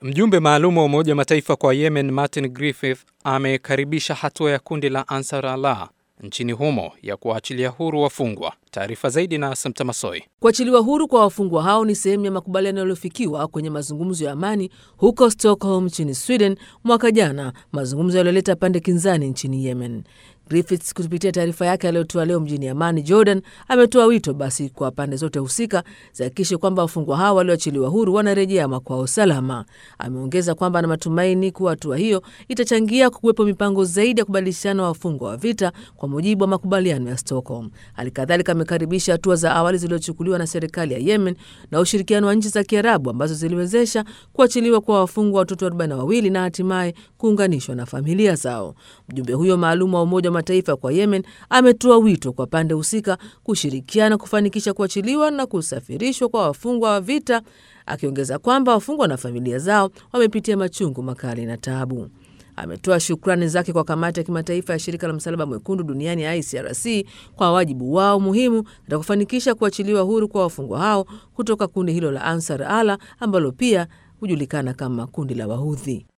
Mjumbe maalum wa Umoja wa Mataifa kwa Yemen Martin Griffith amekaribisha hatua ya kundi la Ansar Allah nchini humo ya kuwaachilia huru wafungwa. Taarifa zaidi na Samta Masoi. Kuachiliwa huru kwa wafungwa hao ni sehemu ya makubaliano yaliyofikiwa kwenye mazungumzo ya amani huko Stockholm nchini Sweden mwaka jana, mazungumzo yaliyoleta pande kinzani nchini Yemen. Griffiths kupitia taarifa yake aliyotoa leo mjini Amani, Jordan, ametoa wito basi kwa pande zote husika zihakikishe kwamba wafungwa hao walioachiliwa huru wanarejea makwao salama. Ameongeza kwamba ana matumaini kuwa hatua hiyo itachangia kuwepo mipango zaidi ya kubadilishana wafungwa wa vita kwa mujibu wa makubaliano ya Stockholm. Hali kadhalika amekaribisha hatua za awali zilizochukuliwa na serikali ya Yemen na ushirikiano wa nchi za Kiarabu ambazo ziliwezesha kuachiliwa kwa wafungwa watoto arobaini na wawili na hatimaye kuunganishwa na familia zao. Mjumbe huyo maalum wa Umoja wa Mataifa kwa Yemen ametoa wito kwa pande husika kushirikiana kufanikisha kuachiliwa na kusafirishwa kwa wafungwa wa vita, akiongeza kwamba wafungwa na familia zao wamepitia machungu makali na taabu. Ametoa shukrani zake kwa kamati ya kimataifa ya shirika la msalaba mwekundu duniani ICRC kwa wajibu wao muhimu katika kufanikisha kuachiliwa huru kwa wafungwa hao kutoka kundi hilo la Ansar Allah ambalo pia hujulikana kama kundi la Wahudhi.